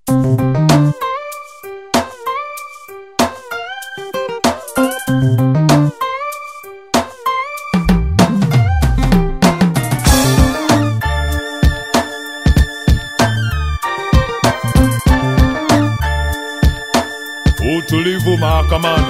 Utulivu mahakamani.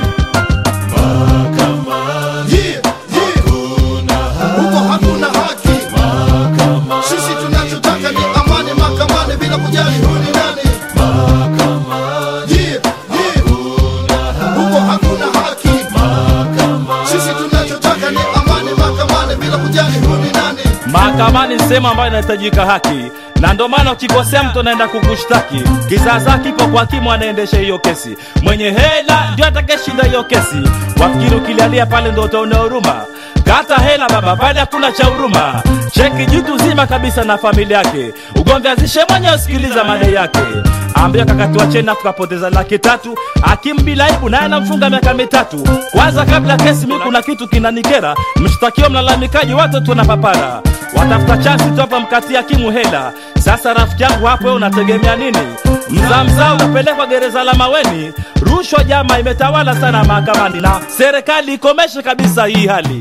Yeah, yeah. Huko hakuna haki. Sisi tunachotaka ni amani mahakamani bila kujali huyu ni nani. Yeah, yeah. Huko hakuna haki. Sisi tunachotaka ni amani mahakamani bila kujali huyu ni nani. Mahakamani ni sehemu ambayo inahitajika haki, na ndio maana ukikosea mtu anaenda kukushtaki. Kizaza kipo kwa hakimu anaendesha hiyo kesi, mwenye hela ndio atakayeshinda hiyo kesi. Wafikiri ukilalia pale ndo utaona huruma? Kata hela baba, pale hakuna cha huruma. Cheki jitu zima kabisa na familia yake, ugomvi azishe mwenye usikiliza madai yake. Ambia kakatiwa cheni afu kapoteza laki tatu, hakimu bila aibu naye anamfunga miaka mitatu. Kwanza kabla kesi, mi kuna kitu kinanikera, mshtakiwa mlalamikaji, watu tuna papara watafuta chansi tu hapa mkati hakimu hela. Sasa rafiki yangu hapo, wewe unategemea nini? Mzaa mzaa unapelekwa gereza la Maweni. Rushwa jama imetawala sana mahakamani, na serikali ikomeshe kabisa hii hali.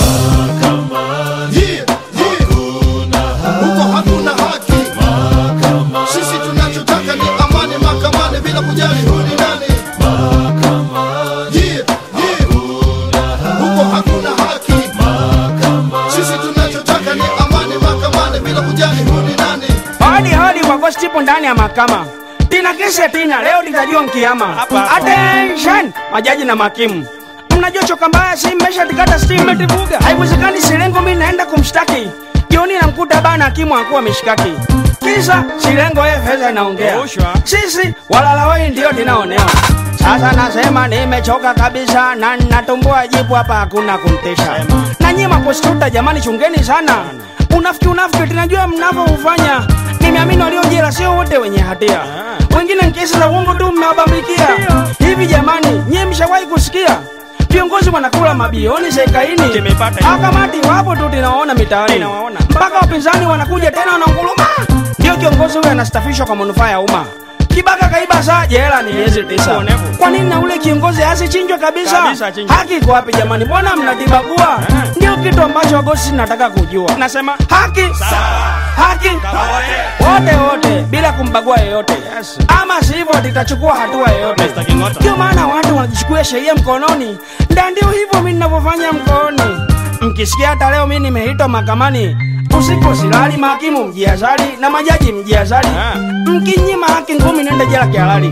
Yeah, yeah. Huko hakuna haki. Sisi tunachotaka ni amani mahakamani bila kujali huyu ni nani. Yeah, yeah. Huko hakuna haki. Sisi tunachotaka ni amani mahakamani bila kujali huyu ni nani. Hodi hodi kwa Ghost ipo ndani ya mahakama. Tina kesi tina leo litajua mkiama. Attention majaji na mahakimu. Mnajua choka mbaya si mmesha tikata steam metivuga. Haiwezekani Silengo mimi naenda kumshtaki. Jioni namkuta bana hakimu akuwa mishkaki. Kisa Silengo yeye fedha inaongea. Sisi walalawai ndio tunaonewa. Sasa nasema nimechoka kabisa na natumbua jibu hapa hakuna kumtesha. Na nyie maprostituta jamani chungeni sana. Unafiki unafiki tunajua mnavyoufanya. Nimeamini waliojela sio wote wenye hatia. Wengine ni kesi za uongo tu mmewabambikia. Hivi jamani, nyie mshawahi kusikia viongozi wanakula mabilioni serikaini? Akamati wapo tu tunawaona mitaani, mpaka wapinzani wanakuja tena wanaunguruma. Ndio kiongozi huyo anastafishwa kwa manufaa ya umma. Kibaka kaiba saa jela ni miezi tisa. Kwa nini na ule kiongozi asichinjwe kabisa? Haki iko wapi jamani? Mbona mnatibagua? Ndio kitu ambacho wagosi nataka kujua. Nasema haki haki wote wote bila kumbagua yeyote, ama sivyo tutachukua hatua yoyote. Ndio maana watu wanajichukua sheria mkononi, nda ndio hivyo mimi ninavyofanya mkononi. Mkisikia hata leo mimi nimeitwa mahakamani usiku silali, mahakimu mjiazali na majaji mjiazali. Mkinyima haki ngumi, nenda jela kihalali.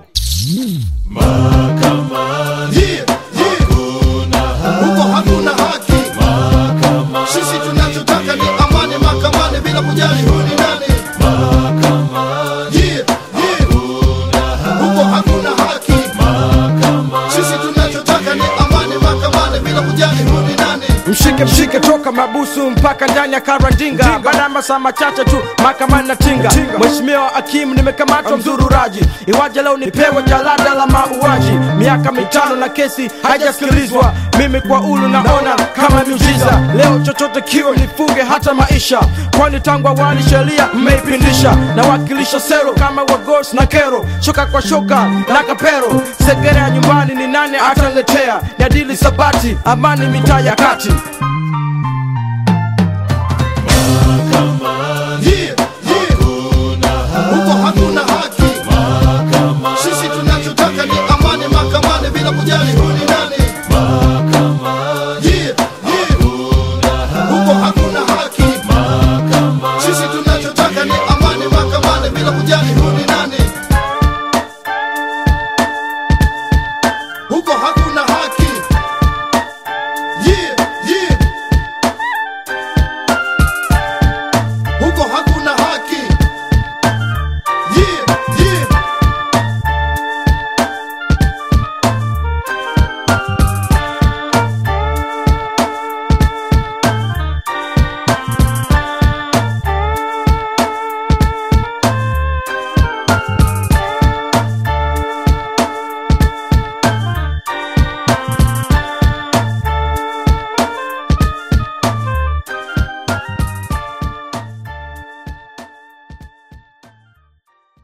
Yeah, yeah. Huko hakuna haki. Sisi tunachotaka ni amani mahakamani bila kujali huyu ni nani. Yeah, yeah. Huko hakuna haki. Sisi tunachotaka ni amani mahakamani bila kujali huyu ni nani. mshike mshike toka mabusu mpaka ndani ya karandinga baada ya masaa machache tu mahakamani na tinga mheshimiwa hakimu nimekamatwa mzururaji iwaje leo nipewe jalada la mauaji miaka mitano na kesi haijasikilizwa mimi kwa ulu naona kama miujiza leo chochote kiwe nifunge hata maisha kwani tangu awali sheria mmeipindisha nawakilisha sero kama wagos na kero shoka kwa shoka na kapero segere ya nyumbani ni nane ataletea ni adili sabati amani mitaa ya kati Yeah, yeah. Huko hakuna haki. Sisi tunachotaka ni amani mahakamani bila kujali huyu ni nani. Yeah, yeah. Huko hakuna haki. Sisi tunachotaka ni amani mahakamani bila kujali